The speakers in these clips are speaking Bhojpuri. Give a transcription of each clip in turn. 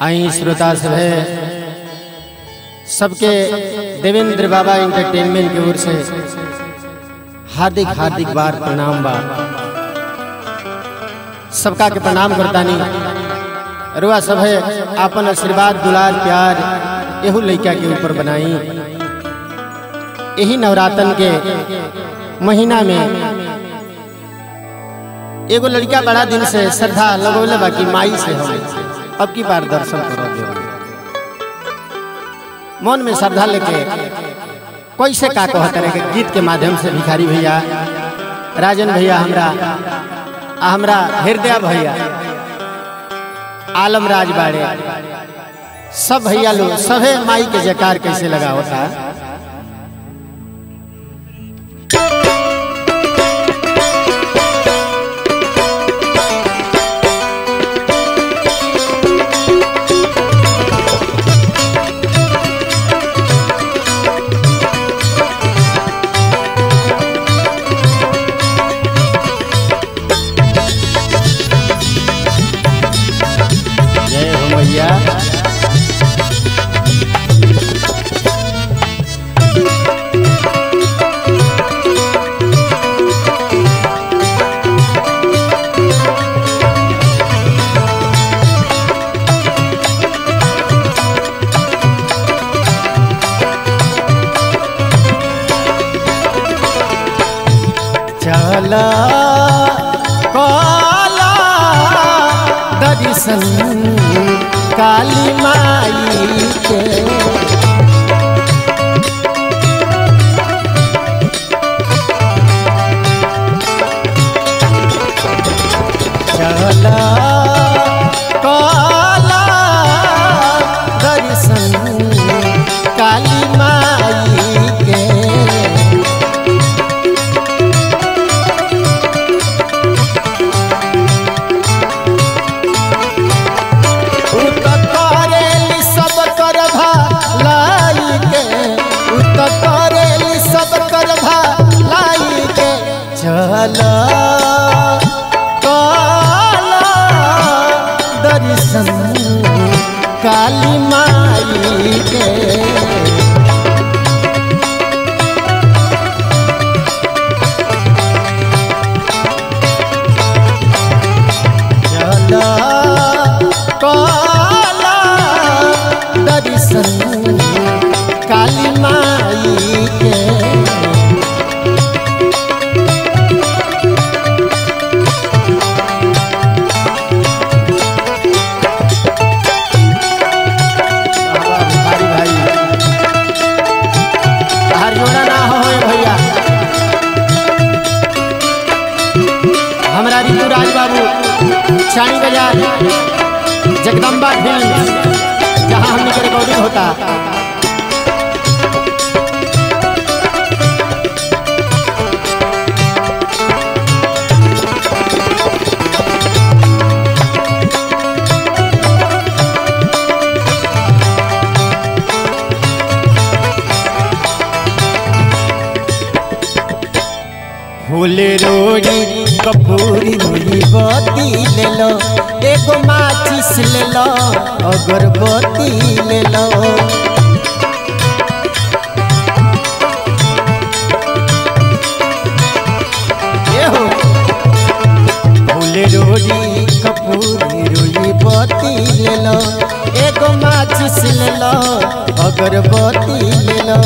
आई श्रोता सभे सबके देवेंद्र बाबा एंटरटेनमेंट की ओर से हार्दिक हार्दिक बार प्रणाम बा सबका के प्रणाम करतानी रुआ सभे आपन आशीर्वाद दुलार प्यार एहू लइका के ऊपर बनाई यही नवरातन के महीना में एगो लड़का बड़ा दिन से श्रद्धा लगौले बा कि माई से हम अब की बार दर्शन करो मन में श्रद्धा लेके कैसे का कहते रहे कि गीत के माध्यम से भिखारी भैया राजन भैया हमरा आ हमरा हृदय भैया आलम राज बाड़े सब भैया लोग सभे माई के जकार कैसे लगा होता जय हो मैया चला काला दर्शन काली माई के चला काला दर्शन काली माई के उत करेली सब कर भलाई के उत करेली सब कर भलाई के चल काला दर्शन काली माई के चला काला दर्शन काली माई के भाई भाई हर जोड़ा ना हो भैया हमरा ऋतु राज बाबू शानी बाजार जगदम्बा फिल्म जहाँ हमने के रिकॉर्डिंग होता फूल रोड़ी कपूरी रोड़ी बत्ती ले लो एगो माचिस ले लो अगरबत्ती ले लो ये हो फूल रोड़ी कपूरी रोड़ी बत्ती ले लो एगो माचिस ले लो अगरबत्ती ले लो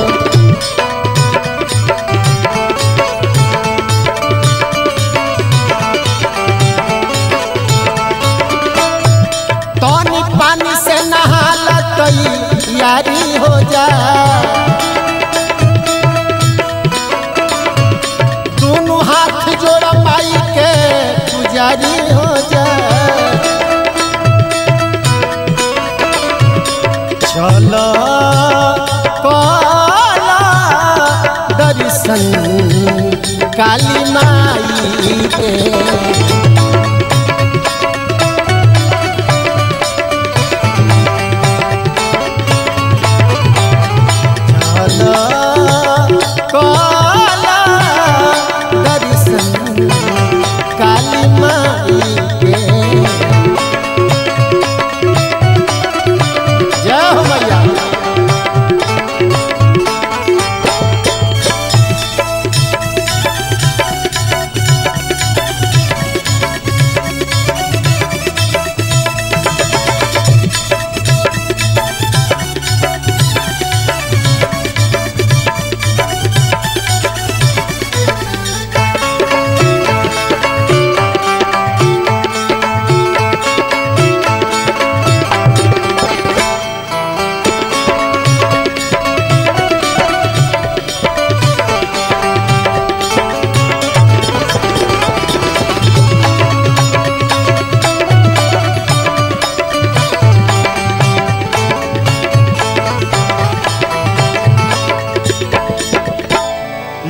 तनी पानी से नहाला तई यारी हो जा दोनों हाथ जोड़ माई के पुजारी हो जा चलो काला दर्शन काली माई के चला काला दर्शन काली माई के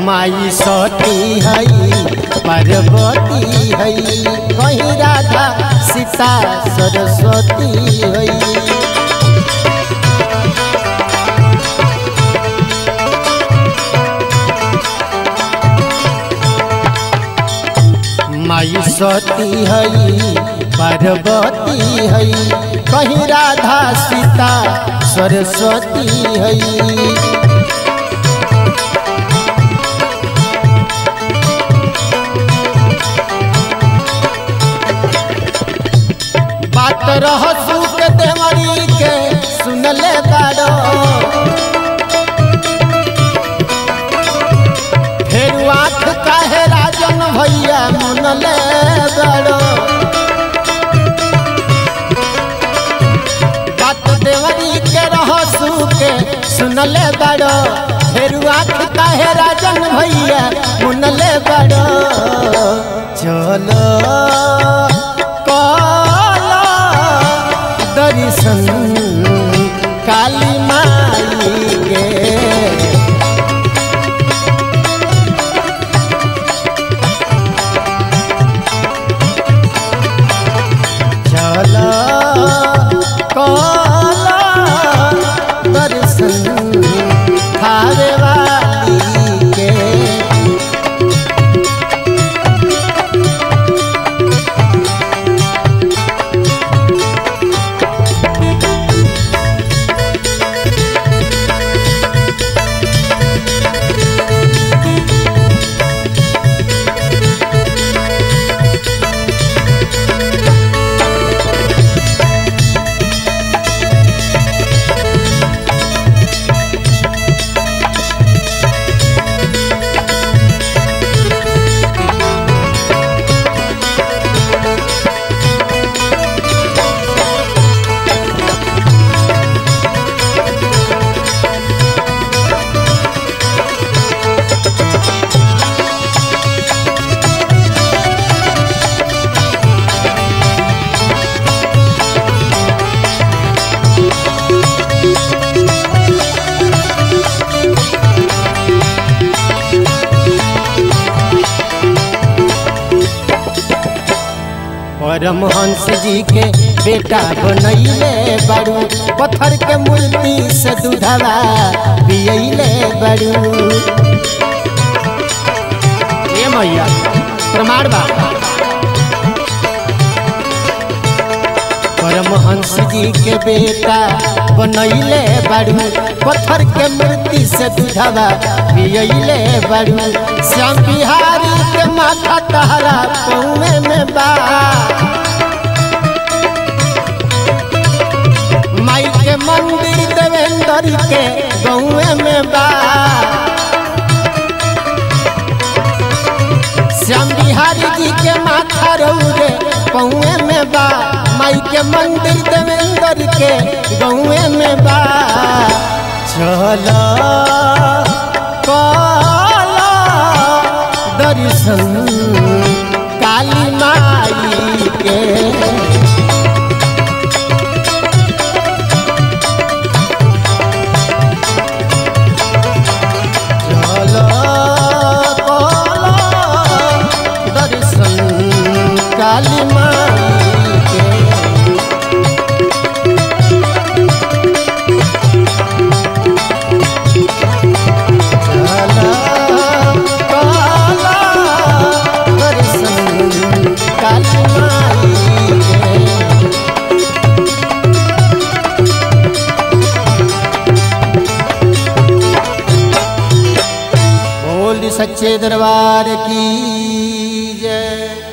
माई सती हई पार्वती हई कहीं राधा सीता सरस्वती हई माई सती हई पार्वती हई कहीं राधा सीता सरस्वती हई बात रह सुख देवरी के सुनले बाड़ो फेर आँख काहे राजन भैया मनले बाड़ो बात देवरी के रह सुके सुनले बाड़ो फेर आँख काहे राजन भैया मनले बाड़ो चलो काला दर्शन काली माई के चला काला दर्शन थारे वाली के परमहंस जी के बेटा बनैले बड़ू पत्थर के मूर्ति से दूधवा पियले बड़ू ये मैया प्रमाण बा परमहंस जी के बेटा बनैले बड़ू पत्थर के मूर्ति से दूधवा पियले बड़ू श्याम बिहारी के माथा तहरा पौने में बा माई के मंदिर देवेंद्र के गौए में बा श्याम बिहारी जी के माथा रौरे पौए में बा माई के मंदिर देवेंद्र के गौए में बा चला काला दर्शन काली माई के चलो काला दर्शन काली माई के चलो काला दर्शन काली माई के बोल सच्चे दरबार की जय